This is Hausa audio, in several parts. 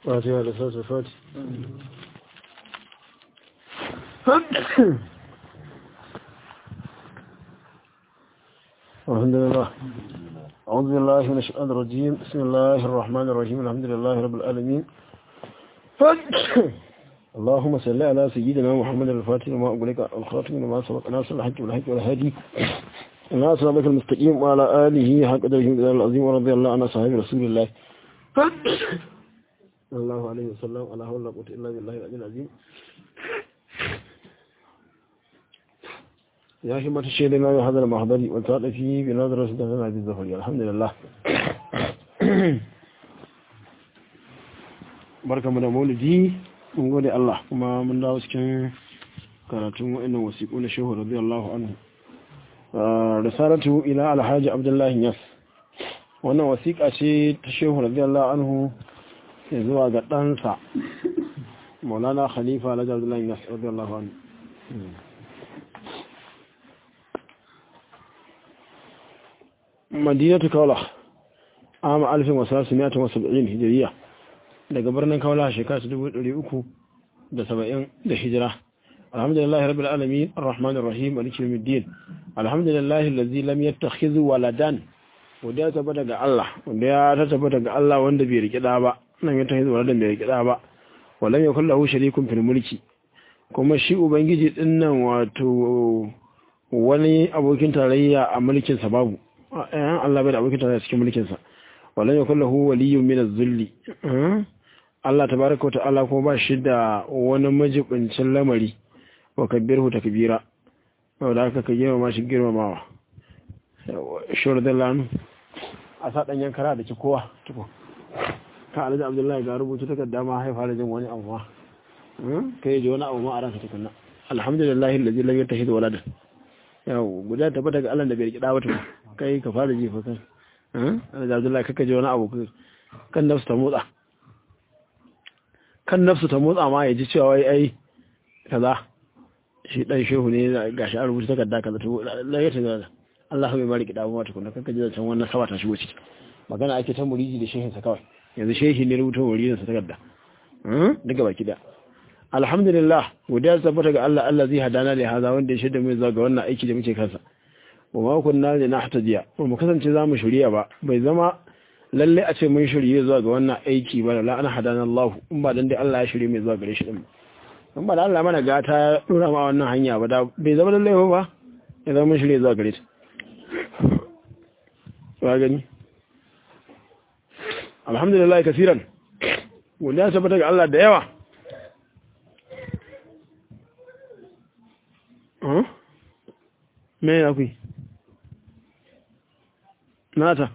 فاتحة لساس الفاتح الحمد لله أعوذ بالله من الشيطان الرجيم بسم الله الرحمن الرحيم الحمد لله رب العالمين اللهم صل على سيدنا محمد الفاتح وما أقولك الخاتم لما سبق ناصر الحج والحج والهادي الناس ربك المستقيم وعلى آله حق قدره العظيم ورضي الله عن صحابة رسول الله الله عليه وسلم ولا حول ولا قوة إلا بالله العلي العظيم يا همة الشيء لنا هذا المحضر وتعالى فيه بنظرة سيدنا عبد الزهري الحمد لله barka mu da maulidi mun gode Allah kuma mun dawo cikin karatun wa'annan wasiƙu na shehu radiyallahu anhu risalatu ila alhaji abdullahi yas wannan wasiƙa ce ta shehu radiyallahu anhu ya zuwa ga ɗansa maulana khalifa alhaji abdullahi yas radiyallahu anhu madinatu kaula ama alfin wasu simiyatun wasu ba'in hijiriya daga birnin kaula shekara ta dubu ɗari uku da saba'in da hijira alhamdulillahi rabbil alamin arrahmanir rahim maliki yawmiddin alhamdulillahi allazi lam yattakhidh waladan wanda ya tabbata ga Allah wanda ya ta tabbata ga Allah wanda bai riki da ba nan ya tabbata waladan bai riki da ba walam yakul lahu sharikun fil mulki kuma shi ubangiji din nan wato wani abokin tarayya a mulkin sa babu ayan Allah bai da abokin tarayya cikin mulkin sa walam yakul lahu waliyyun min az-zulli Allah tabaraka wa ta'ala kuma ba shi da wani majibincin lamari wa kabbirhu takbira wanda aka ka girma shi girmamawa shawar da lanu a sa ɗanyen kara da ki kowa tuko ka alhaji abdullahi ga rubutu takarda ma haifa da jin wani abu ma ka yi ji wani abu ma a ranka tukunna alhamdulillahi lalzi lam yattakhidh waladan yau guda tabbata daga Allah da bai riki dawo tukunna kai ka fara ji fa kai alhaji abdullahi kaka ji wani abu kan nafsu ta motsa kan nafsu ta motsa ma ya ji cewa wai ai kaza shi dan shehu ne gashi an rubuta takarda kaza to la ya taga Allah bai bari ki dawo mata kunna kanka ji can wannan sawa ta shigo ciki magana ake ta muriji da shehin sa kawai yanzu shehi ne rubuta muridin sa takarda hmm daga baki da alhamdulillah godiya tabbata ga Allah Allah zai hadana da haza wanda ya shaida mu zuwa ga wannan aiki da muke kansa wa ma kunna da nahtadiya ba mu kasance za mu shirya ba bai zama lalle a ce mun shirye zuwa ga wannan aiki ba la ana hadana Allah in ba dan dai Allah ya shirye mai zuwa gare shi din in ba da Allah mana gata ya dora ma wannan hanya ba da bai zama lallai ba ya zama mun shirye zuwa gare ta ba gani alhamdulillah kasiran wanda ya tabbata ga Allah da yawa me ya kui nata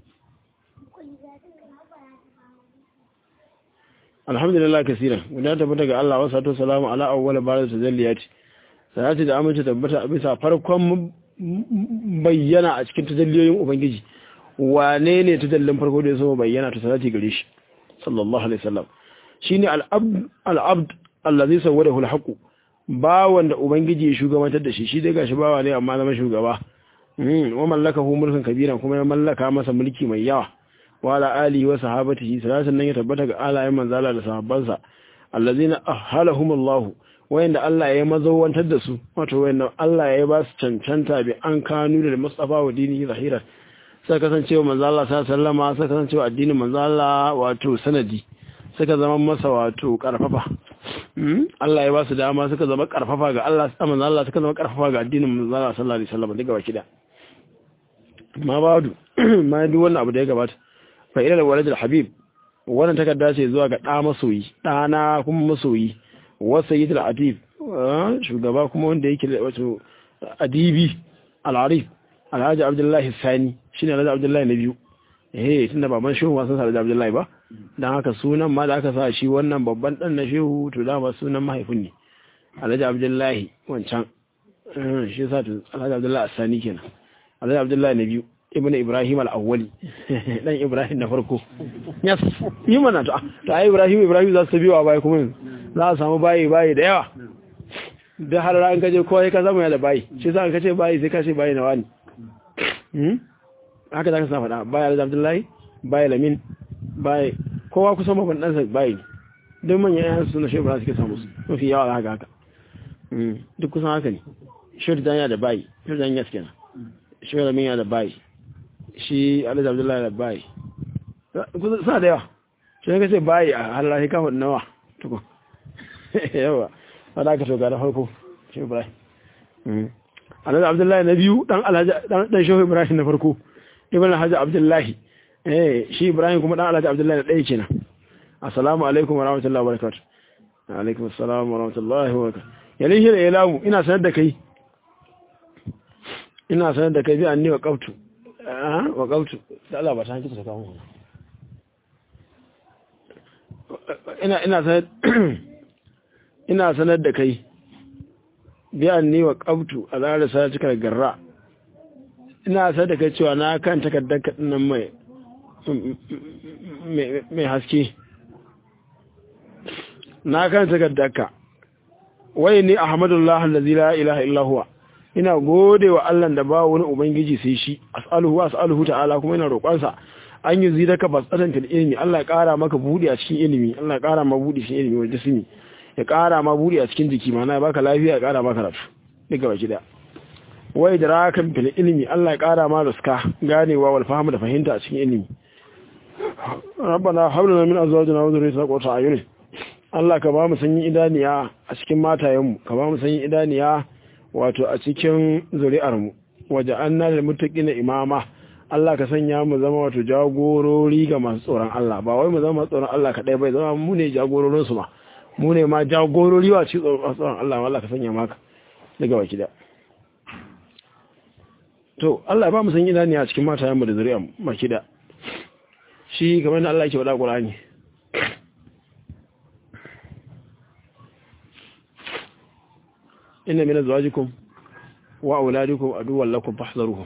alhamdulillah kasiran guda tabbata ga Allah wasu to salamu ala awwal barar tajalliyati salati da amince tabbata a bisa farkon bayyana a cikin tajalliyoyin ubangiji wane ne tajallin farko da ya so bayyana to salati gare shi sallallahu alaihi wasallam shine al-abd al-abd allazi sawwadahu al-haqq ba wanda ubangiji ya shugabantar da shi shi dai gashi bawa ne amma zama shugaba wa mallakahu mulkan kabiran kuma ya mallaka masa mulki mai yawa wala alihi wa sahabatihi salatan nan ya tabbata ga alayen manzala da sahabbansa allazina ahalahumullahu wayanda Allah ya mazawantar da su wato wayanda Allah ya ba su cancanta bi an kanu da Mustafa wa dinihi zahira sai kasancewa manzo Allah sallama sai kasancewa addinin manzo Allah wato sanadi suka zama masa wato karfafa Allah ya ba su dama suka zama karfafa ga Allah manzo Allah suka zama karfafa ga addinin manzo Allah sallallahu alaihi wasallam daga baki da ma badu ma duk wannan abu da ya gabata fa'ilar waladar habib wannan takarda ce zuwa ga ɗa masoyi ɗana kuma masoyi wasu yi adib shugaba kuma wanda yake wato adibi al'arif alhaji abdullahi sani shi ne alhaji abdullahi na biyu eh tun da baban shehu wasan sa alhaji abdullahi ba don haka sunan ma da aka sa shi wannan babban ɗan na shehu to dama sunan mahaifin ne alhaji abdullahi wancan shi sa alhaji abdullahi sani kenan alhaji abdullahi na biyu ibn ibrahim al-awwali dan ibrahim na farko yes yi mana to to ai ibrahim ibrahim za su biyo a baya kuma za a samu bayi bayi da yawa da har ran kaje ko ka zama ya da bayi shi sa ka ce bayi sai ka ce bayi na wani hmm haka zaka sa faɗa bayi da abdullahi bayi lamin bayi kowa kusan babban ɗansa bayi ne don manyan yayan suna shi ibrahim suke samu su mafi yawa haka haka duk kusan haka ne shi da yana da bayi shi da yana kenan shi da min yana da bayi shi alhaji abdullahi da bayi suna da yawa shi ne kace bayi a halaye kawo nawa tukun yawa wadda aka toga da farko shi ibrahim alhaji abdullahi na biyu dan alhaji dan shehu ibrahim na farko ibn alhaji abdullahi eh shi ibrahim kuma dan alhaji abdullahi na ɗaya kenan assalamu alaikum wa rahmatullahi wa barakatuh alaikum assalam wa rahmatullahi wa barakatuh yalin shi da ilamu ina sanar da kai ina sanar da kai bi anni wa qaftu wa qaftu da Allah ba ta hanki ta kawo ina ina sanar ina sanar da kai bi anni wa qaftu a zara sa cika garra ina sanar da kai cewa na kan takardar nan mai mai haske na kan takardarka wai ni ahmadullah allazi la ilaha illa huwa ina gode wa Allah da ba wani ubangiji sai shi as'aluhu wa as'aluhu ta'ala kuma ina roƙon sa an yi zidaka basatan fil ilmi Allah ya ƙara maka budi a cikin ilimi Allah ya ƙara ma budi cikin ilimi wajen jismi ya ƙara ma budi a cikin jiki mana ya baka lafiya ya ƙara maka rafu duka baki da wai da rakan fil ilmi Allah ya ƙara ma ruska ganewa wal fahmu da fahimta a cikin ilimi rabbana hab lana min azwajina wa dhurriyyatina qurrata a'yun Allah ka ba mu sanyin idaniya a cikin matayenmu ka ba mu sanyin idaniya wato a cikin zuri'armu waje an na da mutaƙina imama Allah ka sanya mu zama wato jagorori ga masu tsoron Allah ba wai mu zama masu tsoron Allah kaɗai bai zama mu ne jagororinsu ma mu ne ma jagorori wa ci tsoron Allah Allah ka sanya maka daga baki da to Allah ba mu sanyin idaniya a cikin matayenmu da zuri'armu baki da shi kamar da Allah ke faɗa Qur'ani inna min azwajikum wa auladikum aduwwan lakum fahdharuhum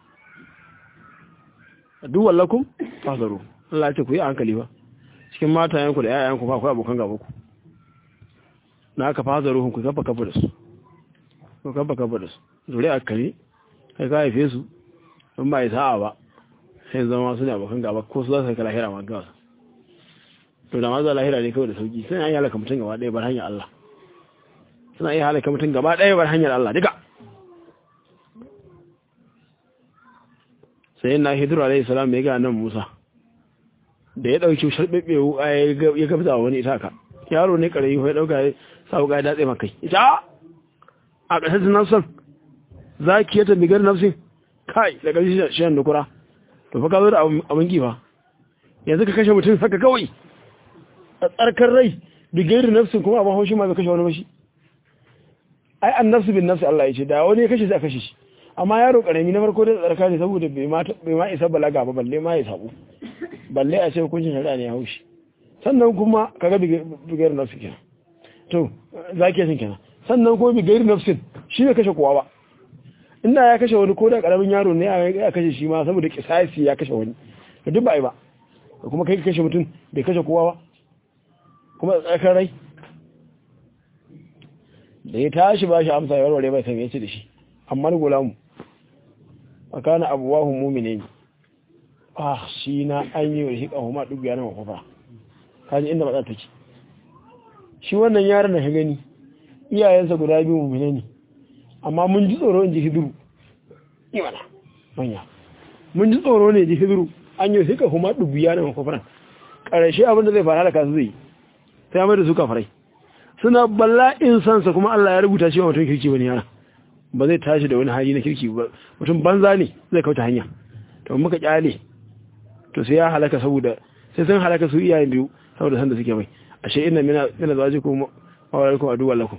aduwwan lakum fahdharuhum Allah ce ku yi hankali ba cikin matayenku da yayanku ba ku abokan gaba ku na aka fahdharuhum ku kafa kafa da su ku kafa kafa da su zuri akali kai ka haife su in ba sa'a ba sai zama su ne abokan gaba ko su za su kai lahira ma gawa to da ma za lahira ne kawai da sauki sai an yi halaka mutum gaba ɗaya bar hanyar Allah suna iya halaka mutum gaba ɗaya bar hanyar Allah duka sai na hidiru alaihi salam ya ga nan Musa da ya dauki sharbebe ya gabza wani itaka yaro ne karayi ya dauka ya sa wuka ya datse makai ita a ƙasar nafsan zaki ya tambigar nafsin kai da ƙarshe shi da kura to fa ka zo da abin gifa yanzu ka kashe mutum haka kawai a tsarkar rai bigairu nafsin kuma abin haushi ma bai kashe wani mashi ai an nafsu bin nafsu Allah ya ce da wani ya kashe sai a kashe shi amma yaro karami na farko da tsarka ne saboda bai ma bai ma isa balaga ba balle ma ya sabu balle a ce hukuncin shari'a ne ya haushi sannan kuma kaga bigayar nafsu kenan to zaki yasin kenan sannan kuma bigayar nafsin shi ne kashe kowa ba inda ya kashe wani ko da karamin yaro ne ya kashe shi ma saboda kisasi ya kashe wani to duk ba ai ba kuma kai kashe mutum bai kashe kowa ba kuma tsakar rai da ya tashi ba shi amsa ya warware bai san yace da shi amma ni gulamu akana abuwahu mu'minin ah shi na an yi wa hika huma duk yana mafafa kaji inda matsala take shi wannan yaron da ka gani iyayensa guda biyu mu'mine ne amma mun ji tsoro in ji hidiru imana manya mun ji tsoro ne ji hidiru an yi hika huma duk yana mafafa ƙarshe abinda zai fara da kasu zai sai mai da su kafarai suna bala'in sansa kuma Allah ya rubuta shi wa mutum kirki bane yana ba zai tashi da wani hali na kirki ba mutum banza ne zai kauta hanya to muka kyale to sai ya halaka saboda sai sun halaka su iyayen biyu saboda san da suke mai ashe inna mina mina zawajikum wa walaikum adu wallakum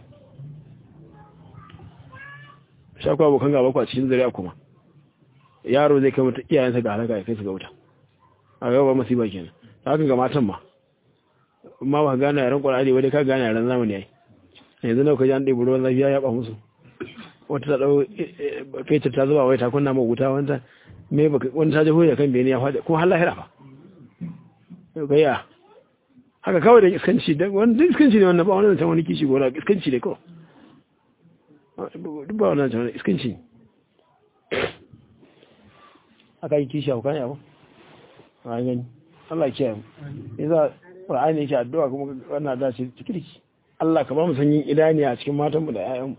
shakwa abokan gaba ku a cikin zuriya kuma yaro zai kai mutum iyayensa ga halaka ya kai su ga wuta a gaba masiba kenan haka ga matan ma ma ba gane yaren ƙwararri wadda ka gane yaren zamani ya yi yanzu na kaji an ɗaiɓi ruwan lafiya ya ɓa musu wata ta ɗau fetur ta zuba wai ta kunna ma wuta wanda me wani ta jaho da kan bene ya faɗi kuma har lahira fa gaya haka kawai da iskanci da wani iskanci ne wannan ba wani zancen wani kishi gona iskanci ne kawai duk ba wani zancen wani iskanci ne aka yi kishi a hukani abu a gani Allah kiyaye mu yasa Qur'ani yake addu'a kuma wannan da ce cikirki Allah ka ba mu sanyin idaniya a cikin matan mu da ƴaƴan mu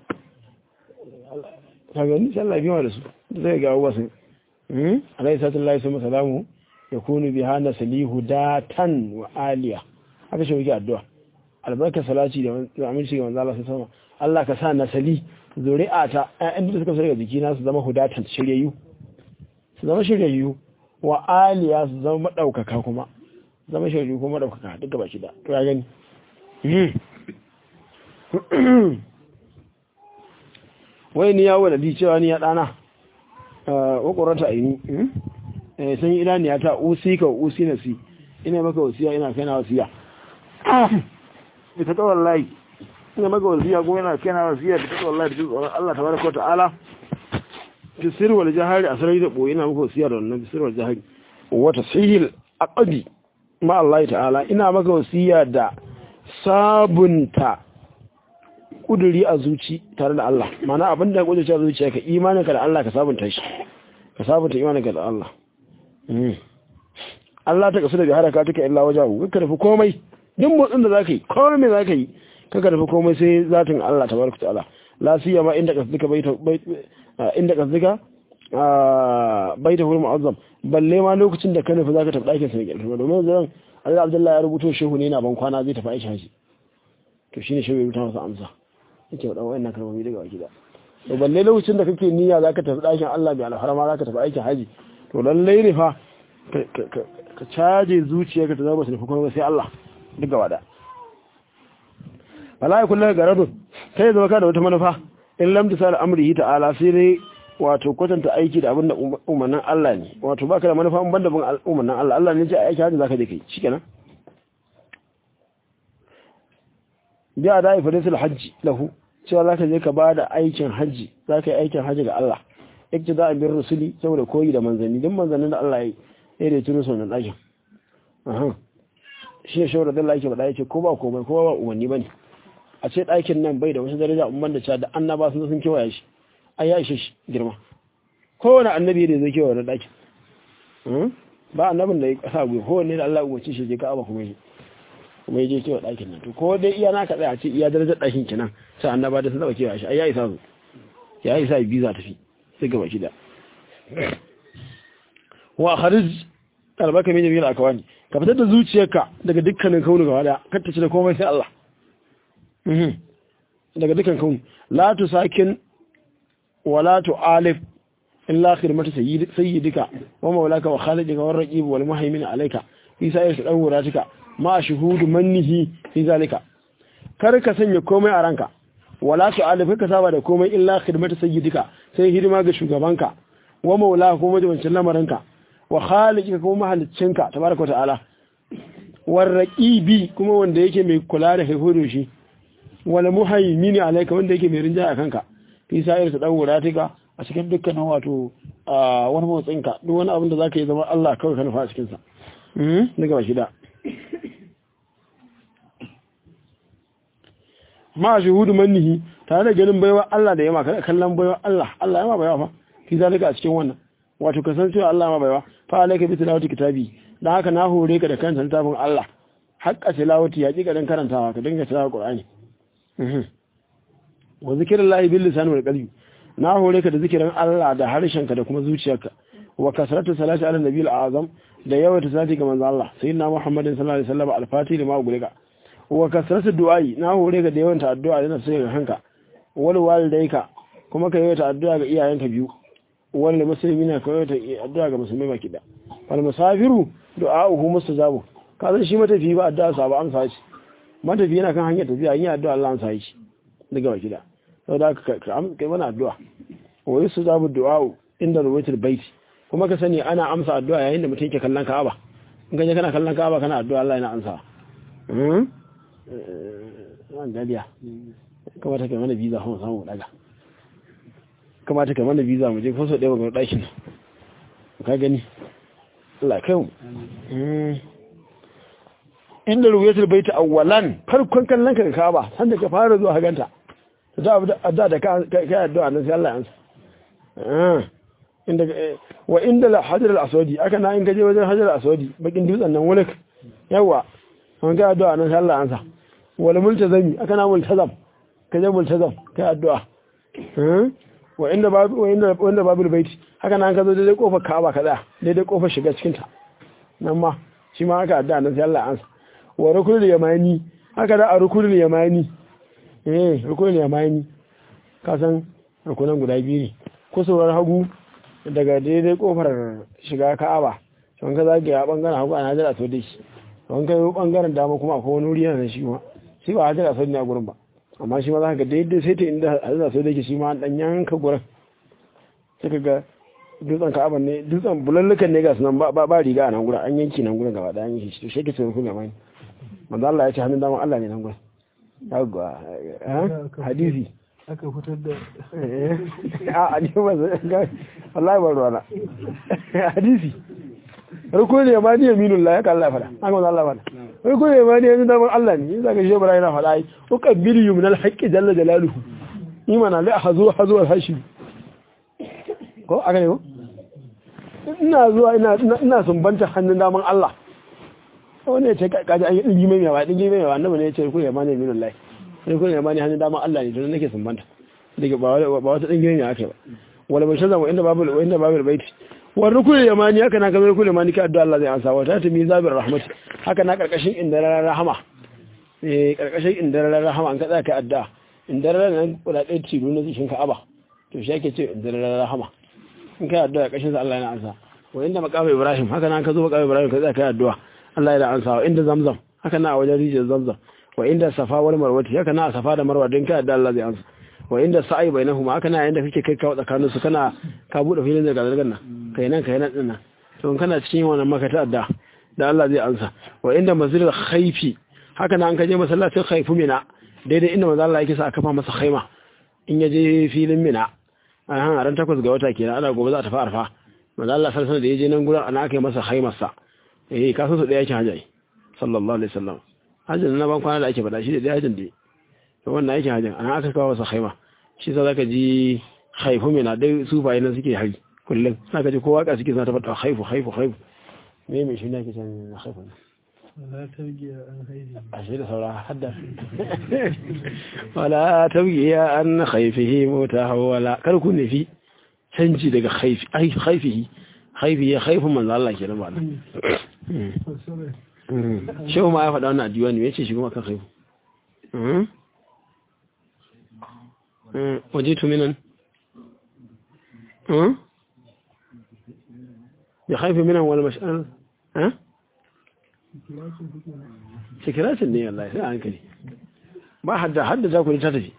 ka gani sai Allah biya da su zai ga abuwa sun hmm alayhi sallallahu alaihi wasallam yakunu biha naslihu datan wa aliya haka shi yake addu'a albarka salati da aminci ga manzo Allah sallallahu alaihi Allah ka sa nasali zuri'a ta ƴaƴan da suka fara jikina su zama hudatan shiryayyu su zama shiryayyu wa aliya su zama madaukaka kuma zama shiryayyu kuma madaukaka duka baki da to ya gani wai ni yawo da di cewa ni ya dana wa qurrata aini eh san idaniya ta usi ka usi na si ina maka wasiya ina kai na wasiya ita ta wallahi ina maka wasiya ko ina kai na wasiya ta wallahi da tsoron Allah tabaraka wa ta'ala fi sirri wal jahari asrai da boye ina maka wasiya da wannan sirri wal jahari wa tasihil aqdi ma Allah ta'ala ina maka wasiya da sabunta kuduri a zuci tare da Allah mana abin da kudurci a zuciya ka imaninka da Allah ka sabunta shi ka sabunta imaninka da Allah Allah ta kasu da bihara ka tuka illa wajahu ka nufi komai duk motsin da zaka yi komai me zaka yi ka ka nufi komai sai zatin Allah tabaraka ta'ala la siyama inda kasduka baita inda kasduka baita hul mu'azzam balle ma lokacin da ka nufi zaka tafi dakin sa ne domin zan Allah Abdullahi ya rubuto shehu ne yana ban kwana zai tafi aisha shi to shine shehu ya rubuta masa amsa yake wadan wayannan kalmomi daga waki da to balle lokacin da kake niyya zaka tafi dakin Allah bi alharama zaka tafi aikin haji to lalle ne fa ka caje zuciyarka ta zama nufi kuma sai Allah duk gaba da wala yakun laka garadun kai zama ka da wata manufa in lam tisal amrihi ta'ala sai dai wato kwatanta aiki da abinda umarnin Allah ne wato baka da manufa in banda bin umarnin Allah Allah ne ya ce aiki haji zaka je kai shikenan biya da ifadisul hajji lahu cewa zaka je ka bada aikin haji zaka yi aikin haji ga Allah iktida bin rusuli saboda koyi da manzanni din manzannin da Allah ya yi da turo sunan dakin aha shi ne shawara da Allah yake faɗa yake ko ba komai ko ba umarni bane a ce ɗakin nan bai da wasu daraja umman da cewa da annaba sun sun kewaye shi ai ya ishe shi girma kowane annabi da zai kewaye wannan ɗakin ba annabin da ya kasa gwiwa kowanne da Allah umarci shi je ka aba kuma yi kuma je kewa ɗakin nan to ko dai iya naka tsaya ce iya darajar ɗakin kenan sai annaba da sun taɓa kewa shi ai ya isa zo ya isa biza tafi sai gaba shida wa kharij albaka min jami'il akwani ka fitar da zuciyarka daga dukkanin kaunu gaba daya kar ta ci da komai sai Allah daga dukkan kaunu la tusakin wala tu'alif illa khidmatu sayyidika wa maulaka wa khalidika wa raqib wal muhaymin alayka fi sa'ir tadawuratika ma shuhudu mannihi fi zalika kar ka sanya komai a ranka wala tu'alif ka saba da komai illa khidmatu sayyidika sai hidima ga shugabanka wa maulaka kuma majibancin lamarinka wa khaliqika kuma mahaliccinka tabaraka ta'ala war raqibi kuma wanda yake mai kula da haihuwar shi wal muhaymin alayka wanda yake mai rinjaya kanka fi sa'ir tadawuratika a cikin dukkanin wato wani motsinka duk wani abin da za ka yi zama Allah kawai ka nufa a cikinsa daga ba shida ma shi hudu mannihi tare da ganin baiwa Allah da yama kada kallon baiwa Allah Allah yama baiwa fa fi zalika a cikin wannan wato ka san cewa Allah ma baiwa fa alayka bi tilawati kitabi dan haka na hore ka da kanta littafin Allah haqqa tilawati ya kika dan karantawa ka dinga tilawa Qur'ani wa zikrullahi bil lisan wal qalbi na hore ka da zikirin Allah da harshenka da kuma zuciyarka wa kasratu salati ala nabiyil azam da yawaita salati ga manzo Allah sayyidina Muhammadin sallallahu alaihi wasallam al-fatih lima gulika wa kasratu du'ai na hore ka da yawaita addu'a da sai ga hanka wal walidayka kuma ka yawaita addu'a ga iyayenka biyu wal muslimina ka yawaita addu'a ga musulmai baki da wal musafiru du'a'uhu mustajabu ka san shi matafi ba addu'a sa ba amsa shi matafi yana kan hanyar tafiya yin addu'a Allah amsa shi daga baki da sau da aka kai mana addu'a wani su zabu du'a'u inda rubutul baiti kuma ka sani ana amsa addu'a yayin da mutum ke kallon ka'aba in ka je kana kallon ka'aba kana addu'a Allah yana amsa an dadiya kamata kai mana visa kuma samu daga kamata kai mana visa mu je ko so ɗaya ga ɗakin ka gani Allah kai mu inda rubutul baiti awwalan farkon kallon ka ka'aba sanda ka fara zuwa haganta da da da ka kai addu'a nan sai Allah ya ansa inda wa inda la hajar al-aswadi aka na in gaje wajen hajar al-aswadi bakin dutsen nan wulik yawa an ga addu'a nan sai Allah ansa wal multazami aka na multazam kaje multazam kai addu'a wa inda babu wa inda wanda babu baiti haka nan ka zo daidai kofar Ka'aba kaza daidai kofar shiga cikin ta nan ma shi ma aka addu'a nan sai Allah ansa wa rukunul yamani haka da a rukunul yamani eh rukunul yamani ka san rukunan guda biyu ne kusurwar hagu daga daidai kofar shiga Ka'aba don ka zage a bangaren hagu ana jira to dai don kai bangaren dama kuma akwai wani wuri yana shi ma shi ba hajjira sau ne a gurin ba amma shi ma za ka ga daidai sai ta inda hajjira sau da ke shi ma dan yanka gurin sai ka ga dutsen ka'aban ne dutsen bulallukan ne ga sunan ba riga a nan gurin an yanki nan gurin gaba da an yanki shi to shi ke tsoron kuma mai manzo Allah ya ce hannun dama Allah ne nan gurin yawwa hadisi aka fitar da a ne ba zai wallahi ba ruwana hadisi rukun ne ma ni yaminun la ya ka Allah fada an ga Allah fada rukun ne ma ni yaminun da Allah ne yin zaka shebara yana fada ai uqabbilu yumnal haqqi jalla jalaluhu imana la hazu hazu al hashim ko aka ne ko ina zuwa ina ina sumbanta hannun daman Allah wani ya ce kaji an yi dingi mai yawa dingi mai yawa annabi ne ya ce rukun ne ma ni yaminun la rukun ne ma ni hannun daman Allah ne to nake sumbanta daga ba wata dingi ne ake ba wala bai shaza wa inda babu wa inda babu baiti wa rukul yamani haka na kamar rukul yamani ka addu'a Allah zai ansa wa ta tumi zabir rahmat haka na karkashin indarar rahama eh karkashin indarar rahama an ka tsaka addu'a indarar nan kuda ɗaya tilo na cikin Ka'aba to shi yake ce indarar rahama in kai addu'a karkashin sa Allah yana ansa wa inda maqam Ibrahim haka na ka zo maqam Ibrahim ka tsaka addu'a Allah yana ansa wa inda Zamzam haka na a wajen rijiyar Zamzam wa inda Safa wal Marwa haka na a Safa da Marwa din kai addu'a Allah zai ansa wa inda sa'i bainahuma haka na yanda kake kai kawo tsakanin su kana ka bude filin da gazargan nan kai nan kai nan din nan to kana cikin wannan makata da da Allah zai ansa wa inda masjidil khaifi haka na an kaje masallacin khaifu mina daidai inda manzo Allah yake sa aka fa masa khaima in ya je filin mina a han ran takwas ga wata kenan ana gobe za ta fara fa manzo Allah sallallahu alaihi wasallam da yaje nan gurin ana aka yi masa khaimar sa eh ka san su da yake hajji sallallahu alaihi wasallam hajjin na ban kwana da ake faɗa shi da hajjin da to wannan yake hajjin ana aka kawo masa khaima shi sa zaka ji haifu mai na dai sufaye nan suke hari kullum zaka ji kowa ka suke zata fata haifu haifu haifu me me shi ne ake can haifu wala tarbiya an haifi a shi da saura hadda wala tabgiya an khaifihi mutahawala kar ku nufi canji daga khaifi ai khaifihi khaifi ya khaifu manzo Allah ke nan ba shehu ma ya faɗa wannan addu'a ne yace shi kuma kan khaifu وجئت من بخايف منهم ولا مشألة ها سكرات ne Allah sai hankali ba hadda hadda za ku ta tafi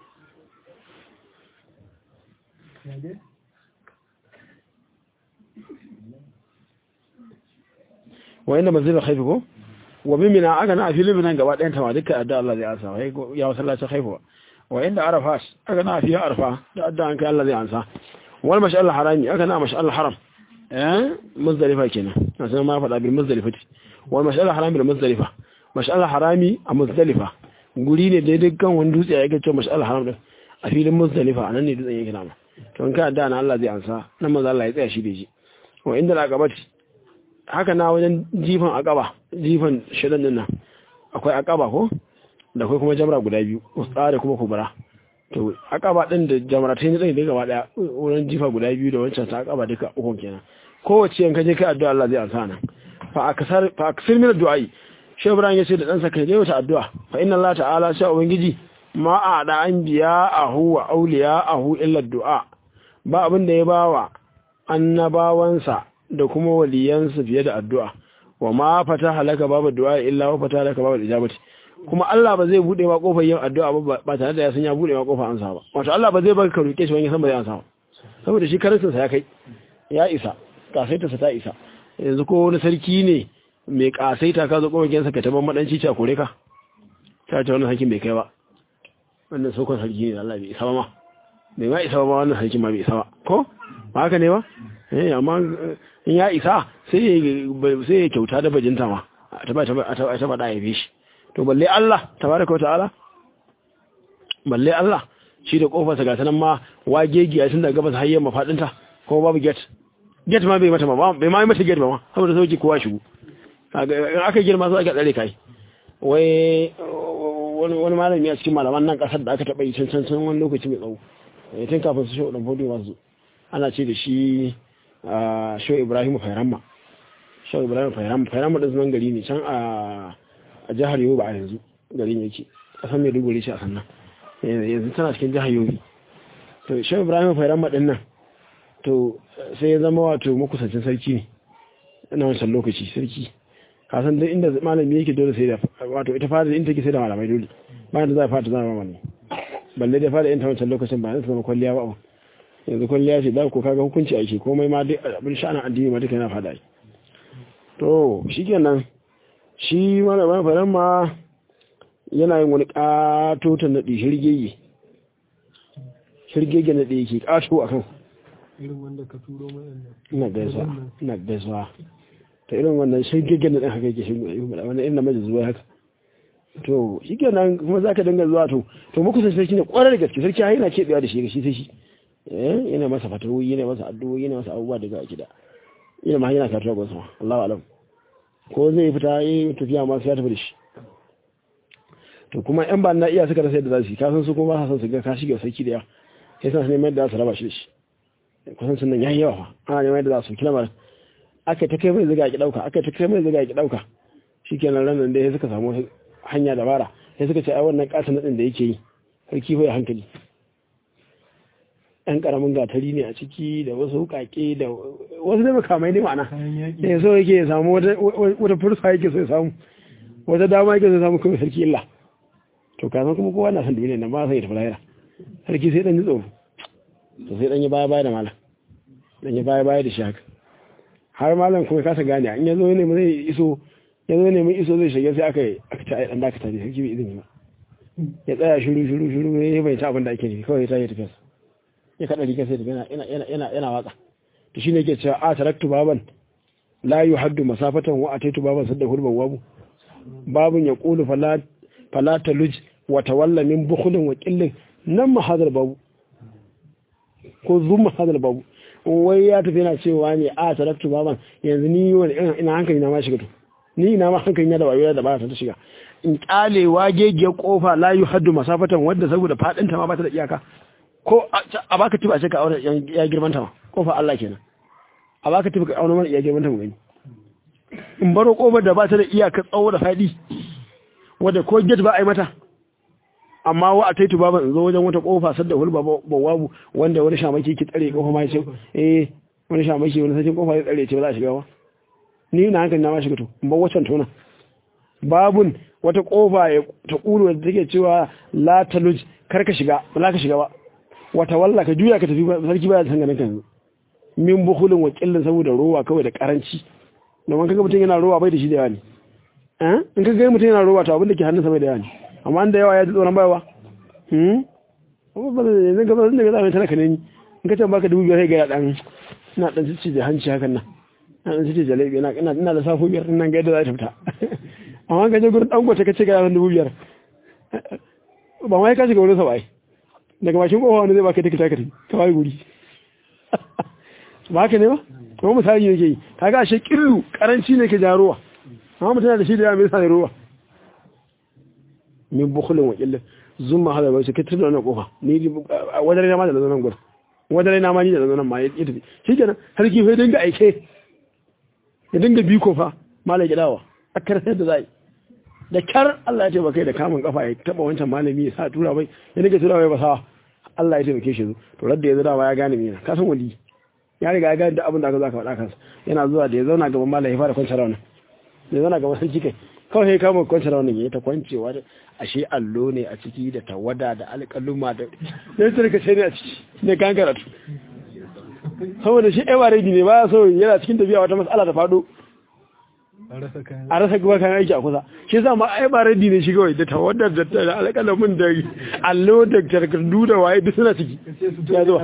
wa inda manzilin haifi ko wa mimina aka na a filin minan gaba ɗayan tama duka adda Allah zai asa ya wasallacin haifuwa wa inda arafat aka na fiye arfa da adda an kai Allah zai ansa wal mash'al harami aka na mash'al haram eh muzdalifa kenan na san ma faɗa bil muzdalifati wal mash'al harami bil muzdalifa mash'al harami a muzdalifa guri ne daidai kan wani dutse ya yake cewa mash'al haram din a filin muzdalifa anan ne dutsen yake nama to in ka adda na Allah zai ansa nan manzo Allah ya tsaya shi da shi wa inda al-aqabati haka na wajen jifan aqaba jifan shidan din nan akwai aqaba ko da kai kuma jamra guda biyu usta da kuma kubra to akaba din da jamratai ne da gaba daya wurin jifa guda biyu da wancan ta akaba duka ukun kenan kowace yanka je kai addu'a Allah zai ansa nan fa aksar fa aksir min addu'ai shi Ibrahim yace da dan sa kai dai wata addu'a fa inna Allah ta'ala sha ubangiji ma a da anbiya ahu wa awliya ahu illa du'a ba abin da ya bawa annabawansa da kuma waliyansa fiye da addu'a wa ma fataha laka babu du'a illa wa fataha laka babu ijabati kuma Allah ba zai bude ma kofar yin addu'a ba ba tare da ya san ya bude ma kofar ansa ba wato Allah ba zai baka ka roke shi wani san ba zai ansa ba saboda shi karantin sa ya kai ya isa kasaita sa ta isa yanzu ko wani sarki ne mai kasaita ka zo kofar gidansa ka taban madanci ta kore ka ta ce wannan sarkin bai kai ba wannan sokon sarki ne Allah bai isa ba ma bai ma isa ba wannan sarkin ma bai isa ba ko ba haka ne ba eh amma in ya isa sai sai ya kyauta da bajinta ma ta ba ta ba ta ba da ya bi shi to balle Allah tabaraka wata'ala balle Allah shi da kofarsa ga sanan ma wagegiya tun daga gabas har yamma fadinta ko babu gate get ma bai mata ba bai ma yi mata get ba ma saboda sauki kowa shigo in aka girma sai aka tsare kai wai wani malami a cikin malaman nan kasar da aka taɓa yi can can wani lokaci mai tsawo tun kafin su shi ɗan fodi masu ana ce da shi shau ibrahim fairamma shau ibrahim fairamma fairamma ɗin sunan gari ne can a jihar yobe a yanzu gari ne yake ƙasar mai duguri ce a sannan yanzu tana cikin jihar yobe to shau ibrahim fairamma ɗin nan to sai ya zama wato makusancin sarki ne na wancan lokaci sarki kasan duk inda malami yake dole sai da wato ita fara in take sai da malamai dole bayan da za a fata zama malami balle da fara yin ta wancan lokacin ba zai zama kwalliya ba yanzu kwalliya ce da ko kaga hukunci ake komai ma duk abin sha'anin addini ma duka yana fada yi to shikenan shi malamin faran ma yana yin wani katotan naɗi shirgege shirgege naɗi yake kato a kan irin wanda ka turo mai ina gaisuwa ina gaisuwa ta irin wannan shirgege naɗin haka yake shirgege wannan irin namiji zuwa haka to shi kenan kuma za ka dinga zuwa to to muku sai sarki ne kwarar gaske sarki yana keɓewa da shi ga shi sai shi eh yana masa fatawoyi yana masa addu'o'i yana masa abubuwa daga gida yana ma yana karatuwa ga sama Allahu alam ko zai fita yi tafiya ma sai ya tafi da shi to kuma yan ba na iya suka rasa yadda za su yi kasan su kuma ba sa son su ga ka shige sarki da yawa sai sa su neman yadda za su raba shi da shi kusan sun nan yayi yawa ana neman yadda za su kilamar aka ta kai mai ziga ki dauka aka ta kai mai ziga ki dauka shikenan ranan da suka samu hanya dabara sai suka ce ai wannan katon nadin da yake yi sarki hoya hankali ɗan ƙaramin gatari ne a ciki da wasu hukake da wasu da makamai ne ma'ana da so yake ya samu wata fursa yake so ya samu wata dama yake so ya samu kuma sarki illa to kasan kuma kowa na san duniya nan ba sai ya tafi lahira sarki sai dan ji tsoro to sai dan yi baya baya da malam dan yi baya baya da shi haka har malam kuma kasa gane in ya zo ne zai iso ya zo ne mai iso zai shiga sai aka yi aka ci a ɗan dakata ne sarki bai izini ba ya tsaya shiru shiru shiru ya bai ta abin da ake nufi kawai ta yi tafiya ya kaɗa riga sai tafiya yana watsa to shine yake cewa a taraktu baban la yuhaddu masafatan wa ataitu baban sadda hurban wabu babun ya qulu fala fala taluj wa tawalla min bukhlin wa qillin nan mahadar babu ko zumma hadal babu wai ya tafi yana cewa ne a taraktu baban yanzu ni wani ina hankali na ma shiga to ni ina ma hankali na da wayo da ba ta shiga in kyale wagegiyar kofa la yu haddu masafatan wadda saboda fadin ta ma ba ta da iyaka ko a baka tiba a ce ka aure ya girman ta ma kofa Allah kenan a baka tiba ka aure mana iya girman ta mu gani in baro kofar da ba ta da iyaka tsawo da fadi wadda ko gate ba a yi mata amma wa a taitu baban in zo wajen wata kofa sadda hulba bawabu wanda wani shamaki ki tsare kofa ma ya ce eh wani shamaki wani sakin kofa ya tsare ce ba za a shiga ba ni na hankali na ma shiga to in ba wacan tona babun wata kofa ya ta kulu da take cewa la taluj kar ka shiga ba za ka shiga ba wata walla ka juya ka tafi sarki baya san ganin kan min bukhulin wa qillin saboda rowa kawai da karanci domin kaga mutum yana rowa bai da shi da yawa ne eh in kaga mutum yana rowa to abin da ke hannunsa bai da yawa ne amma da yawa ya ji tsoron bayawa hmm amma ba zai yanzu gaba da ga zai talaka ne in ka ce baka dubu biyar sai ga dan ina dan cici da hanci hakan nan ina dan cici da laifi ina ina ina da safo biyar nan ga yadda za ta fita amma ka je gurin dan gote ka ce ga dubu biyar ba mai ka shiga wurin sa bai daga bakin kofa wani zai baka tikita ka ka bai guri ba haka ne ba kuma misali yake yi kaga ashe kirru karanci ne ke jarowa amma mutum da shi da ya mai sa ruwa min bukulin wa killin zumma hada bai suke tudu wannan kofa ni wajen rana ma da zanen gudu wajen rana ma ni da zanen ma ya tafi shi kenan sarki sai dinga aike ya dinga bi kofa malai gidawa a karsar da zai da kyar Allah ya taimaka da kamun kafa ya taba wancan malami ya sa tura bai ya dinga tura bai ba sa Allah ya taimake shi to radda ya zama ya gane mina ka san wali ya riga ya gane da abin da aka zaka faɗa kansa yana zuwa da ya zauna gaban malai ya fara kwanci rauna ya zauna gaban sarki kai kawai sai kama kwanci raunin ya ta kwancewa da ashe allo ne a ciki da tawada da alƙaluma da ya turka sai ne a ciki ne kan karatu saboda shi ewa redi ne baya so yana cikin tafiya wata mas'ala ta faɗo a rasa gaba kan aiki a kusa shi yasa ma ai ba redi ne shi kawai da tawada da alƙalamin da allo da takardu da waye duk suna ciki ya zuwa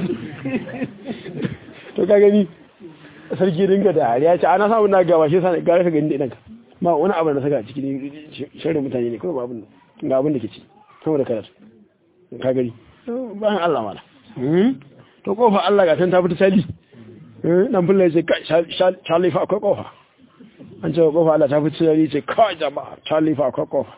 to ka gani sarki dinga da ya ce ana samun na gaba shi yasa gara ka gani da idanka ba wani abu da saka a cikin shirin mutane ne kawai babin ga abin da ke ci sama da karatu ka gari bayan Allah mala to kofa Allah ga ta fita sali dan fulla ce Charlie fa akwai kofa an ce kofa Allah ta fi tsari ce kai jama'a Charlie fa akwai kofa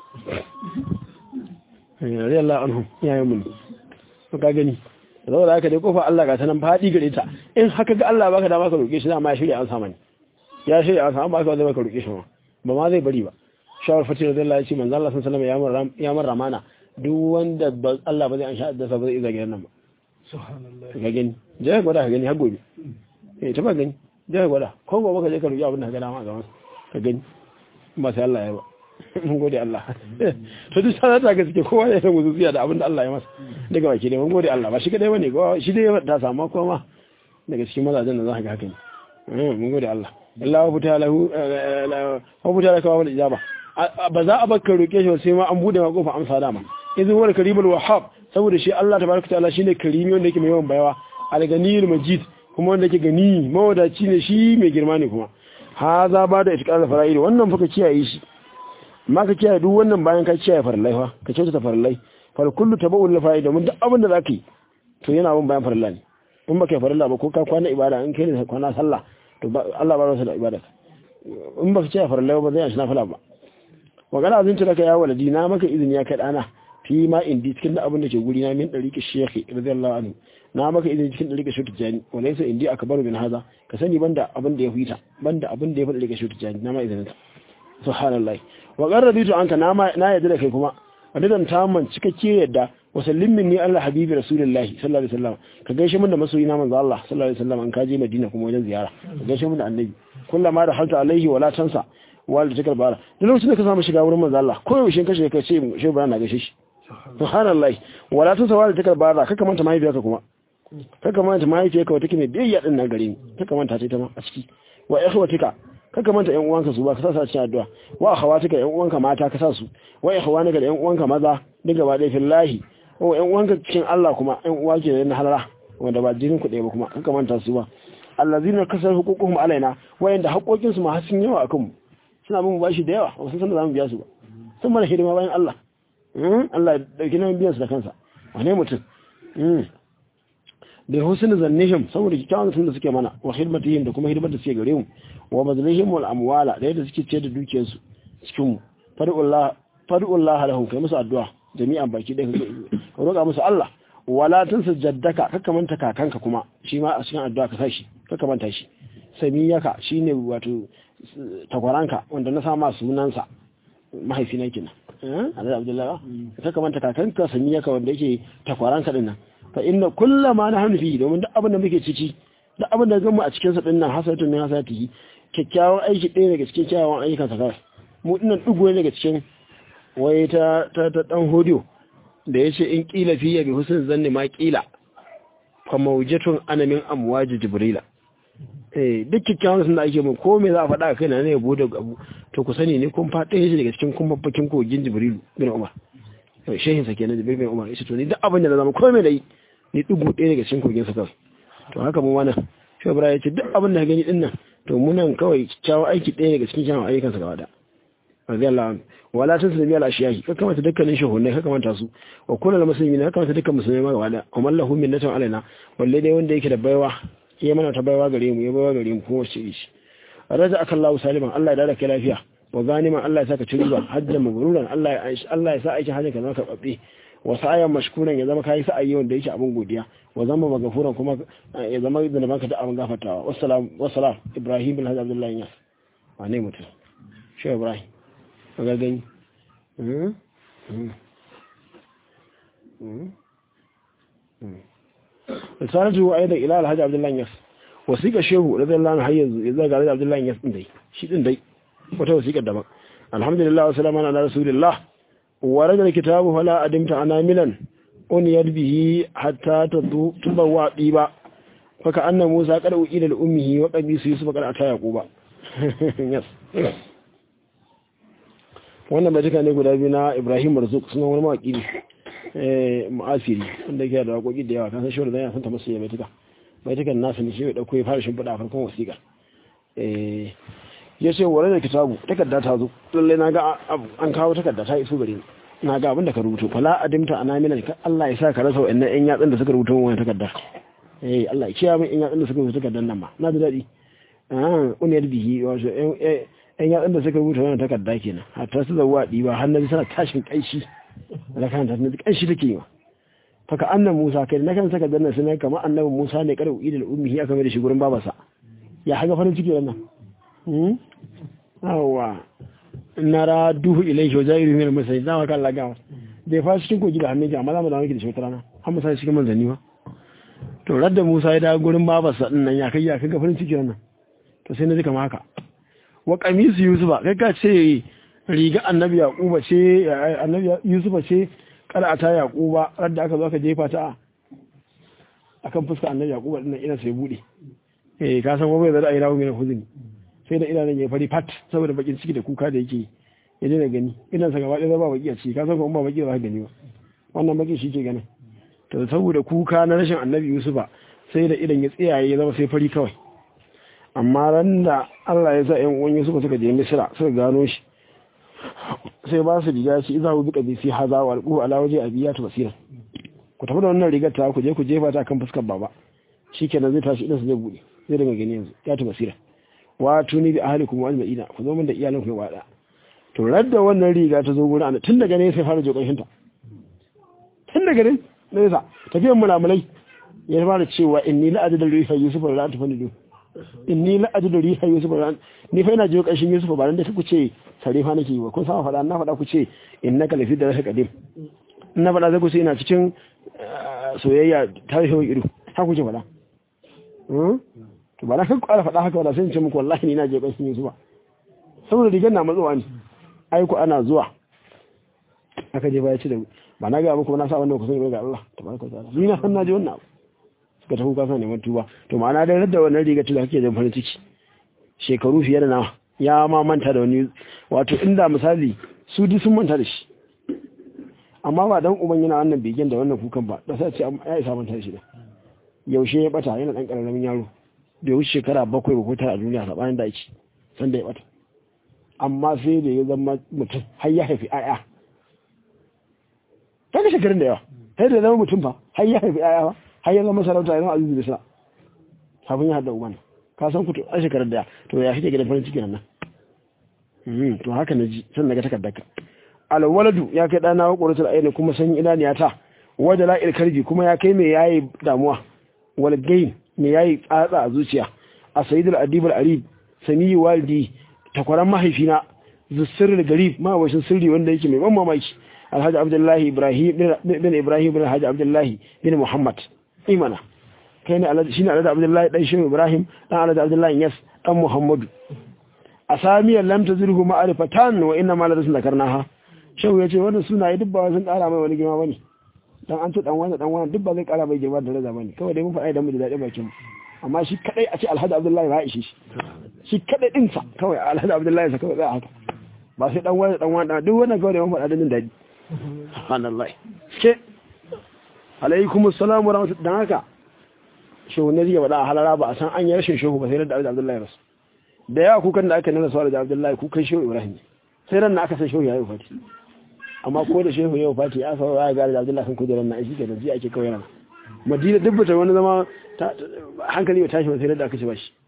radiyallahu anhu yayin mun ka gani saboda haka dai kofa Allah ga ta nan fadi gare ta in haka ga Allah baka da baka roke shi dama ya shirya an sama ne ya shirya an sama baka zai baka roke shi ma ba ma zai bari ba shawar fatira da Allah ya ce manzo Allah sallallahu alaihi wasallam ya mar ramana duk wanda Allah ba zai an sha da sa ba zai iza gidan nan ba subhanallah ka gani je ka gwada ka gani har gobe eh ta ba gani je ka gwada ko gobe ka je ka roki abin da ka ga dama a gaban ka gani ba sai Allah ya ba mun gode Allah to duk sanata ga suke kowa ya san wuzuziya da abin da Allah ya masa daga baki dai mun gode Allah ba shi kadai bane ko shi dai ta samu kuma daga cikin mazajen da za ka ga haka ne mun gode Allah Allah wa futa lahu wa futa laka wa ijaba ba za a baka roke shi sai ma an bude ma kofa amsa dama idan wal karimul wahhab saboda shi Allah tabaraka ta'ala shine karimi wanda yake mai yawan bayawa al-ganiyul majid kuma wanda yake gani mawadaci ne shi mai girma ne kuma haza ba da itikar fara'id wannan fa ka kiyaye shi amma ka kiyaye duk wannan bayan ka kiyaye farallai fa ka kyautata farallai fal kullu tabu'ul lafa'id domin duk abin da zaka yi to yana bin bayan faralla ne in baka yi faralla ba ko ka kwana ibada in kai ne kwana sallah to Allah ba rasa da ibada in baka kiyaye farallai ba zai yi nafila ba wa kana azin laka ya waladi na maka izini ya kai dana fi ma indi cikin da abin da ke guri na min dariqi shekhi radiyallahu anhu na maka izini cikin dariqi shekhi tijani wala yasa indi akbaru min haza ka sani banda abin da ya fita banda abin da ya fada dariqi shekhi tijani na ma izinin ta subhanallahi wa qarraditu anka na ma na yadda da kai kuma adidan tamman cikakke yadda wa sallim minni Allah habibi rasulullahi sallallahu alaihi wasallam ka gaishe min da masoyi na manzo Allah sallallahu alaihi wasallam an kaje Madina kuma wajen ziyara ka gaishe min da annabi kullama da halta alaihi wala tansa wal tikar bara da lokacin da ka samu shiga wurin manzo Allah ko yaushe ka shiga ka ce shi ba na gaishe shi subhanallahi wala tansa wal tikar bara kaka manta mahaifiyarka kuma kaka manta mahaifiyarka wata kime biyayya din nan gare ni kaka manta ta ita ma a ciki wa ikhwatika kaka manta ƴan uwanka su ba ka sa su a cikin addu'a wa akhawatika ƴan uwanka mata ka sa su wa ikhwanika da ƴan uwanka maza duk gaba ɗaya fillahi o ƴan uwanka cikin Allah kuma ƴan uwa ke na halala wanda ba jinin ku ɗaya ba kuma kaka manta su ba allazina kasar huququhum alaina wayanda haƙoƙin su ma har sun yawa akan mu suna bin bashi da yawa wasu san da zamu biya su ba sun mana hidima bayan Allah Allah ya dauki nan biyan su da kansa wane mutum da husnul zannihim saboda kikkiawan sun da suke mana wa khidmatihim da kuma hidimar da suke gare mu wa mazlihim wal amwala da yadda suke ce da dukiyar su cikin mu fadullah fadullah lahum kai musu addu'a jami'an baki da ka roƙa musu Allah wala tansa jaddaka kaka manta kakanka kuma shi ma a cikin addu'a ka sa shi kaka manta shi samiyaka shine wato takwaranka wanda na sama sunansa mahaifina kenan eh Allah Abdullahi kaka manta kakanka samiyaka wanda yake takwaranka dinnan fa inna kullama na hannu fi domin duk abin da muke ciki duk abin da gama a cikin sa dinnan hasatun ne hasati kyakkyawan aiki ɗaya daga cikin kyawawan ayyukan sa kawai mu dinnan dugo ne daga cikin waye ta ta ta dan hodiyo da yace in qila fi ya bi husn zanni ma qila fa mawjatun ana min amwaji jibrila eh duk kyakkyawan sun da ake mun ko me za a faɗa kai na ne yabo da abu to ku sani ne kun faɗa shi daga cikin kun babbakin kogin jibrilu bin umar shehin sa kenan jibril bin umar yace to ni duk abin da na zama komai da yi ni dugu ɗaya daga cikin kogin sa kawai to haka mu wannan shi ibrahim yace duk abin da gani din nan to mu nan kawai kyakkyawan aiki ɗaya daga cikin kyawun ayyukan sa gaba da radiyallahu anhu wala tasmi ala ashiyahi ka kamata dukkanin shehunai ka kamata su wa kullu muslimin ka kamata dukkan musulmai ma gaba da amma lahu minnatun alaina walle dai wanda yake da baiwa ya mana ta baiwa gare mu ya baiwa gare mu kuma shi shi raja akallahu saliman Allah ya dada kai lafiya wa ganiman Allah ya saka ci riba hajjan mabruran Allah ya Allah ya sa aikin hajjin ka zama karbabbe wa sa'ayan mashkuran ya zama kai sa'ayi wanda yake abin godiya wa zama magafuran kuma ya zama da baka da abin gafartawa wassalam wassalam Ibrahim bin Hajji Abdullahi Yas wane mutum shi Ibrahim ga gani risalatu aidan ila Alhaji Abdullahi Yas wasiƙa shehu radiyallahu anhu har yanzu ya zaga Alhaji Abdullahi Yas din dai shi din dai wata wasiƙar daban alhamdulillah wa salamu ala rasulillah wa rajal kitabu fala adimta anamilan uniyad bihi hatta tubawa diba faka anna musa qad uila li ummihi wa qabisu yusuf qad ata yaquba yes wannan bai tuka ne guda biyu na ibrahim marzuk suna wani mawaki ne eh mu'asiri wanda yake da waƙoƙi da yawa kan san shi wanda yana son ta musu bai tuka bai tuka nasu ne shi ya dauko ya fara shimfiɗa a farkon wasiƙa eh ya ce ware da kitabu takarda ta zo lalle na ga an kawo takarda ta iso gare ni na ga abin da ka rubuto fala adimta ana mina ka Allah ya sa ka rasa wa'annan ƴan yatsun da suka rubuta wannan takarda eh Allah ya kiyaye min in yatsun da suka rubuta takardar nan ma na da dadi ah uniyar bihi wato ɗan yatsun da suka rubuta wannan takarda kenan hatta su zawwa diba har na sana tashin kanshi da kan ta kanshi take yi faka annan Musa kai na kan takardar nan sai kamar annabi Musa ne kada uidul ummihi aka mai da shi gurin babarsa ya haga farin ciki wannan hmm awa nara duhu ilaihi wa zairu min al-musayyid da kan lagawa bai fa cikin kogi da hannun ki amma za mu dawo miki da shi wata rana har mu sai cikin manzanni ma to radda Musa ya dawo gurin babarsa din nan ya kai ya kai farin ciki nan to sai na ji kamar haka wa qamisu yusufa kai ka ce riga annabi yaquba ce annabi yusufa ce kada ta yaquba radda aka zo aka jefa ta akan fuska annabi yaquba din nan ina sai bude eh ka san gobe da ra'ayi rawu mai huzuni sai da idanun ya fari fat saboda bakin ciki da kuka da yake ya daina gani idan sa gaba ɗaya ba baki a ciki ka san ko ba baki ba ka gani ba wannan baki shi ke ganin to saboda kuka na rashin annabi yusufa sai da idan ya tsiyaye ya zama sai fari kawai amma ran da Allah ya sa ƴan uwan yusufa suka je misra suka gano shi sai ba su riga shi iza bi qabisi haza wa alqu ala waje abiyatu basira ku tafi da wannan rigar ta ku je ku jefa ta kan fuskar baba shikenan zai tashi idan su zai bude zai daga gani yanzu ya ta basira wa tuni bi ahlikum wa ajma'ina ku zo min da iyalan ku wada to radda wannan riga ta zo gurin ana tun daga ne sai fara jo karshen ta tun daga ne nesa tafiyan mulamulai ya fara cewa inni la ajadu riha yusuf la tafanidu inni la ajadu riha yusuf la ni fa ina jo karshen yusuf ba nan da ku ce sare fa nake yi ba kun sama fada na fada ku ce innaka lafi da raka qadim na fada zai ku ce ina cikin soyayya tarihin ido ha ku ce fada to ba na kan kwara faɗa haka wala sai in ce muku wallahi ni na je ƙanshin Yusuf ba saboda rigar na matsowa ne ai ku ana zuwa aka je baya ci da ba na ga muku na sa wannan ku sani ga Allah tabaraka ta'ala ni na san na je wannan abu suka tafi kasa neman tuba to ma'ana da radda wannan rigar ta kake da farin ciki shekaru fiye da nawa ya ma manta da wani wato inda misali su duk sun manta da shi amma ba dan uban yana wannan begen da wannan kukan ba da sai ce ya isa manta da shi da yaushe ya bata yana dan karamin yaro da wuce shekara bakwai ba ko tara a duniya sabanin da ake san da ya bata amma sai da ya zama mutum har ya haifi aya ta ga shekarun da yawa sai da ya zama mutum fa har ya haifi aya ba har ya zama sarauta ya zama azizu da sira kafin ya haɗa uban ka san ku a shekarun da ya to ya kike gidan farin ciki nan nan to haka na ji san daga takardarka alwaladu ya kai ɗana wa ƙoratar ayyana kuma san idaniya ta wajen la'il karji kuma ya kai mai yayi damuwa walgain me yayi tsatsa a zuciya a sayyidul adibul arib samiyi walidi takwaran mahaifina zussir da garib mawashin sirri wanda yake mai ban mamaki alhaji abdullahi ibrahim bin ibrahim bin alhaji abdullahi bin muhammad imana kai ne alhaji shine alhaji abdullahi dan shehu ibrahim dan alhaji abdullahi yas dan muhammadu asamiyar lam tazirhu ma'rifatan wa inna ma ladasun dakarnaha shehu yace wannan sunaye duk ba sun kara mai wani girma bane dan an ce dan wani dan wani duk ba zai kara mai girma da raza bane kawai dai mun faɗa idan mu da daɗi bakin mu amma shi kadai a ce alhaji abdullahi ba ishe shi shi kadai din sa kawai alhaji abdullahi sa kawai zai haka ba sai dan wani dan wani duk wannan kawai da mun faɗa da jin daɗi subhanallahi ke alaikum assalam wa rahmatullahi dan haka shehu ne zai faɗa a halara ba a san an yi rashin shehu ba sai da alhaji abdullahi rasu da yawa kukan da aka nuna sawar da abdullahi kukan shehu ibrahim sai ran na aka san shehu ya yi fati amma ko da shehu yau fati ya sawa ya gari da abdullahi kan kujerar na shi ke da ji ake kawai rana madina dubbata wani zama hankali mai tashi sai da aka ce ba shi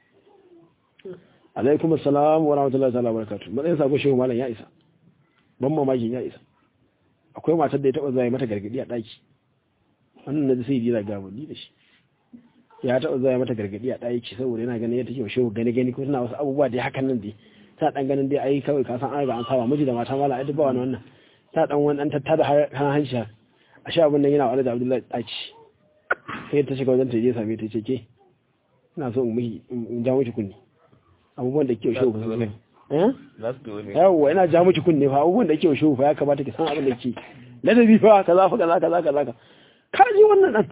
alaikum assalam wa rahmatullahi ta'ala wa barakatuh matsayin sako shehu malam ya isa ban mamakin ya isa akwai matar da ya taba zuwa mata gargadi a daki wannan na sai dira ga ni da shi ya taba zuwa mata gargadi a daki saboda yana ganin yadda take shehu gani gani ko tana wasu abubuwa da hakan nan dai ta dan ganin dai ai kawai ka san an ga an saba miji da mata mala ai duk ba wani wannan ta dan wani dan tattada kan hanci a sha abin nan yana wa da Abdullahi daci sai ta shiga wajen ta je same ta ce ke ina so in miki in ja miki kunni abubuwan da ke shi ba su eh yawa ina ja miki kunni fa abubuwan da ke shi fa ya kamata ki san abin da ke ladabi fa kaza fa kaza kaza kaza ka ji wannan dan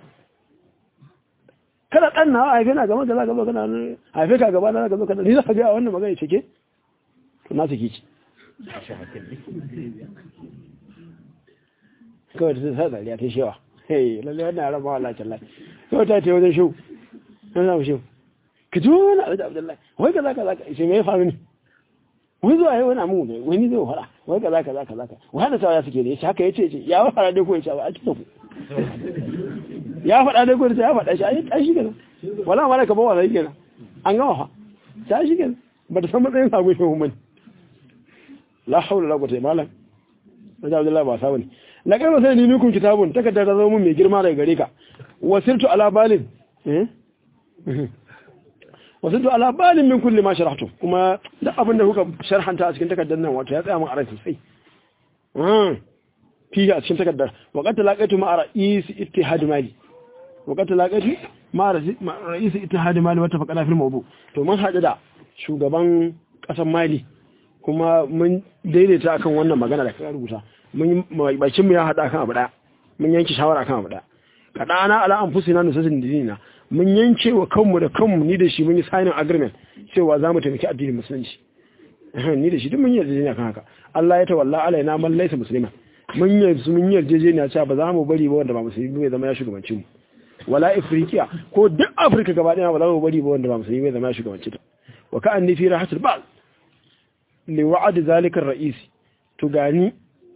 kada dan na haife na gaba kaza gaba kana haife ka gaba na gaba kana ni za ka ga wannan magana ce ke to na saki ci kawai ta sa dariya ta shewa hey lalle wannan raba wa lacin lai kawai ta ce wajen shau na zama shau ka ji wani abu da abdullahi wai ka za ka za ka ishe me ya faru ne wani zuwa yi wani amu ne wani zai fara wai ka za ka za ka za ka wani da sawa ya suke ne ya haka ya ce ya fara dai ko ya ce ba a cikin ku ya faɗa dai gudu ya faɗa shi ai ai shi kenan wala mala ka ba wala kenan an gama fa ta shi kenan ba ta san matsayin sa gushe mun la haula la quwwata illa billah da Abdullahi ba sabani la kai sai ni minkum kitabun takarda ta zama mun mai girma daga gare ka wasirtu ala balin eh wasirtu ala balin min kulli ma sharahtu kuma duk abin da kuka sharhanta a cikin takardar nan wato ya tsaya mun a rai sosai fiye a cikin takardar waƙar talaƙaitu ma a ra'isi ittihadi mali waƙar talaƙaitu ma a ra'isi ittihadi mali wata faƙa fil mawdu to mun haɗu da shugaban ƙasar mali kuma mun daidaita akan wannan magana da ka rubuta mun bakin mu ya haɗa akan abu ɗaya mun yanke shawara akan abu ɗaya kaɗana ala an fusi na nusasin dinina mun yanke wa kanmu da kanmu ni da shi mun yi signing agreement cewa za mu taimaki addinin musulunci ni da shi duk mun yi yarjejeniya kan haka Allah ya tawalla alaina man laysa musliman mun yarda mun yarjejeniya cewa ba za mu bari ba wanda ba musulmi bai zama ya shugabanci mu wala afrikiya ko duk afirka gaba daya ba za mu bari ba wanda ba musulmi bai zama ya shugabanci ta wa ka anni fi rahatul ba'd li wa'ad zalika ar-ra'is to gani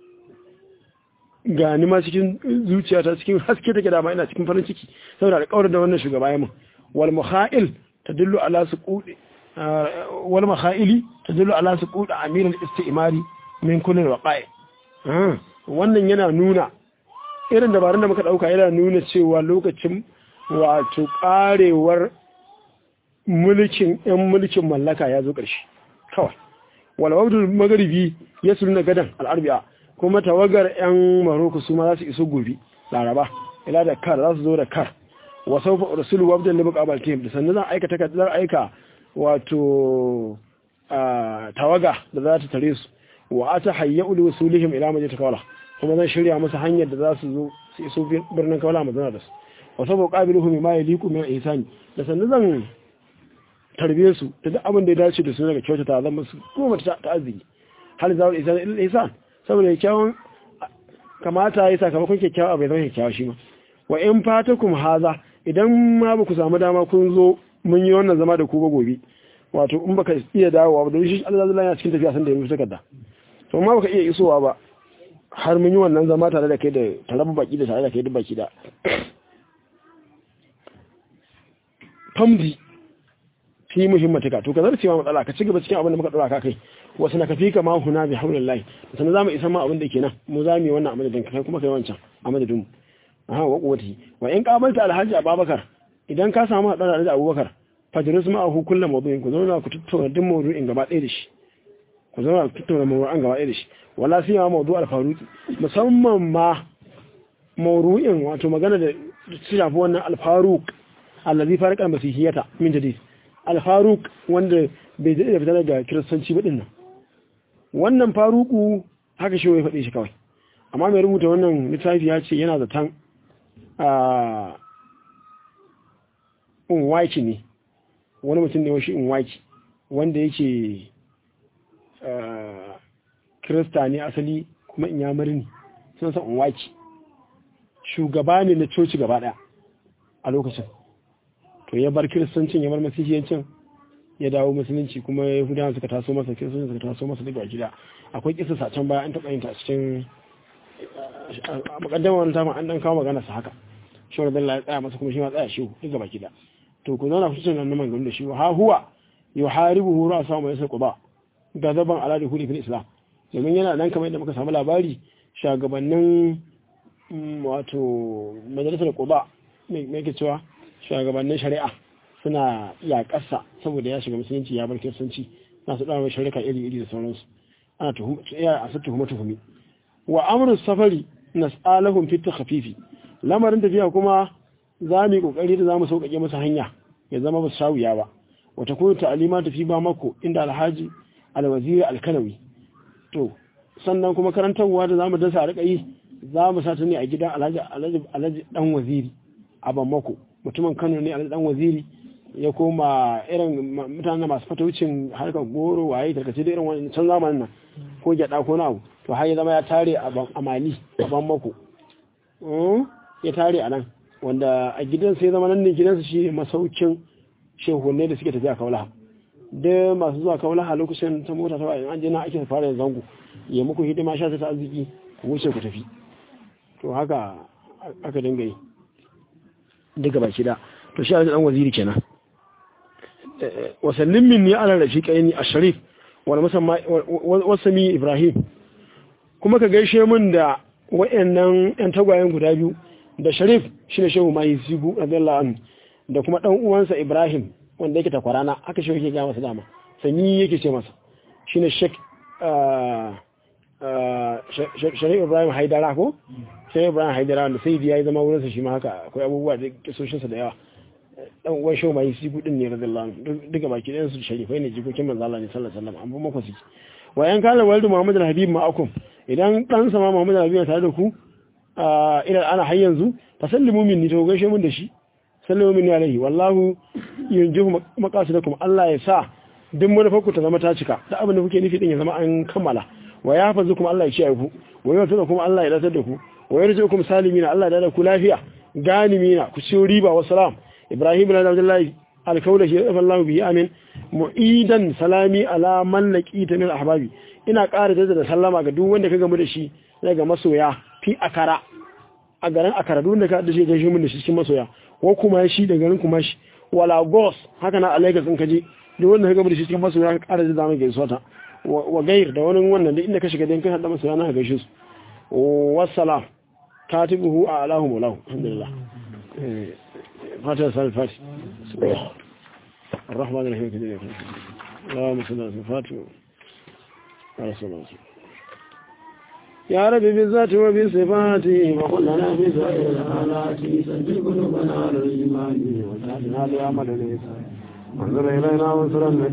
gani ma cikin zuciyata cikin haske take da ma ina cikin farin ciki saboda alƙawarin da wannan shugaba ya mun wal mukha'il tadullu ala suqudi wal makhaili tadullu ala suqudi amir al-istimari min kulli waqa'i wannan yana nuna irin dabarun da muka dauka yana nuna cewa lokacin wato karewar mulkin yan mulkin mallaka ya zo ƙarshe kawai walawabdul magaribi ya suna gadan al'arbiya kuma tawagar yan maroko su ma za su iso gobe laraba ila da kar za su zo da kar wasu rasulu wabdan da muka abaltihim da sannan zan aika takardar aika wato tawaga da za ta tare su wa ata hayya ulu wasulihim ila majid kawla kuma zan shirya musu hanyar da za su zo su iso birnin kawla mazana da su wa sabo qabiluhum ma yaliqu min ihsani da sannan zan tarbiye su da duk abin da ya dace da su daga kyautata zan musu goma ta arziki hal zawul ihsan illa ihsan saboda kyawun kamata ya sakamakon kyakkyawa abu ya zama kyakkyawa shi ma wa in fatakum haza idan ma ba ku samu dama kun zo mun yi wannan zama da ku ba gobe wato in baka iya dawowa ba don shi Allah zai yana cikin tafiya san da ya musu takarda to ma baka iya isowa ba har mun yi wannan zama tare da kai da tarabu baki da tare da kai duk baki da famdi fi muhimmatika to ka zarcewa matsala ka ci gaba cikin abin da muka dora ka kai wasu na kafi ka ma huna bi haulillahi sannan zamu isa ma abin da kenan mu za mu yi wannan abin da kai kuma kai wancan a madadin mu aha wa quwwati wa in qabalta alhaji ababakar idan ka samu hadar alhaji abubakar fajris ma hu kullu mawdu'in ku zauna ku tattauna duk mawdu'in gaba ɗaya da shi ku zauna ku tattauna mawdu'in gaba ɗaya da shi wala sai ma mawdu' al-faruqi musamman ma mawdu'in wato magana da su shafi wannan al-faruq allazi farqa al-masihiyata min jadid al-faruq wanda bai da fita daga kiristanci ba dinnan wannan faruku haka shi ya faɗe shi kawai amma mai rubuta wannan littafi ya ce yana zaton a unwaki ne wani mutum ne washi unwaki wanda yake kirista ne asali kuma inyamari ne sun san unwaki shugaba ne na coci gaba ɗaya a lokacin to ya bar kiristancin ya bar masihiyancin ya dawo musulunci kuma yahudawa suka taso masa kiristoci suka taso masa daga gida akwai kisa sacen baya an taɓa yin ta cikin a makaddama wani tamun an ɗan kawo magana su haka shi wani dalla ya tsaya masa kuma shi ma tsaya shi duk gaba gida to ku zauna kusa nan man da shi ha huwa yau haribu huru a samu yasa kuba ga zaban ala da huli fil islam domin yana nan kamar yadda muka samu labari shagabannin wato majalisar kuba mai ke cewa shagabannin shari'a suna yaƙarsa saboda ya shiga musulunci ya bar kiristanci na su ɗaura shari'a iri-iri da sauransu ana tuhuma a su tuhuma tuhumi wa amru safari nas'alahum fi takhfifi lamarin tafiya kuma za mu yi kokari da zamu sauƙaƙe masa hanya ya zama ba shawiya ba wa takunu ta'lima tafi ba mako inda alhaji alwaziri alkanawi to sannan kuma karantarwa da zamu dasa a rika yi za mu sa ta ne a gidan alhaji alhaji alhaji dan waziri a bamako mutumin Kano ne alhaji dan waziri ya koma irin mutane masu fataucin harkar goro waye tarkace da irin wani can zamanin nan ko gyada ko nawo to har ya zama ya tare a mali a ban mako ya tare a nan wanda a gidan sai zama nan ne gidansu shi masaukin shehunne da suke tafiya kaulaha da masu zuwa kaulaha lokacin ta mota ta bayan an je na ake fara zango ya muku hidima sha ta arziki ku wuce ku tafi to haka aka dinga yi daga baki da to shi dan waziri kenan wa sallim minni ala rafiqaini asharif wal musamma wasami ibrahim kuma ka gaishe min da wayannan yan tagwayen guda biyu da sharif shine shehu mai sibu radiyallahu anhu da kuma dan uwansa ibrahim wanda yake takwarana aka shehu yake ga masa dama sami yake ce masa shine shek sharif ibrahim haidara ko sharif ibrahim haidara da sai ya zama wurinsa shi ma haka akwai abubuwa da kisoshinsa da yawa dan uwan shehu mai sibu din ne radiyallahu anhu duka baki ɗayan su sharifai ne jikokin manzo Allah ne sallallahu alaihi wasallam an bu mako su wa yan kala waldu muhammad al-habib ma'akum idan dan sama muhammad al-habib tare da ku ila ana har yanzu fa sallimu minni to gaishe mun da shi sallimu minni alaihi wallahu yunjihu maqasidakum Allah ya sa duk manufarku ta zama ta cika da abin da kuke nufi din ya zama an kammala wa ya fazu kuma Allah ya kiyaye ku wa ya tsara kuma Allah ya datar da ku wa ya rzukum salimina Allah ya da ku lafiya ganimina ku ciyo riba wa salam Ibrahim bin Abdullahi alkaulahi ya tsafa Allah bihi amin mu'idan salami ala man laqita min ahbabi ina ƙara da sallama ga duk wanda ka gamu da shi daga masoya fi akara a garin akara duk wanda ka da shi gaishe mun da shi cikin masoya ko kuma shi da garin kuma shi wala gos haka na alaika sun kaje duk wanda ka gamu da shi cikin masoya ka ƙara da zama gaisuwa ta wa gair da wani wannan da inda ka shiga dan kan hada masoya na gaishe su wassalam katibuhu a alahu maulahu alhamdulillah فاتحة صلاة الفاتحة الرحمن الرحيم كده اللهم صل على الفاتحة على الصلاة يا رب بالذات وبصفات وقل لنا في سائر الحالات سجل قلوبنا على الإيمان وتعالنا بعمل الإنسان وانظر إلينا وانصر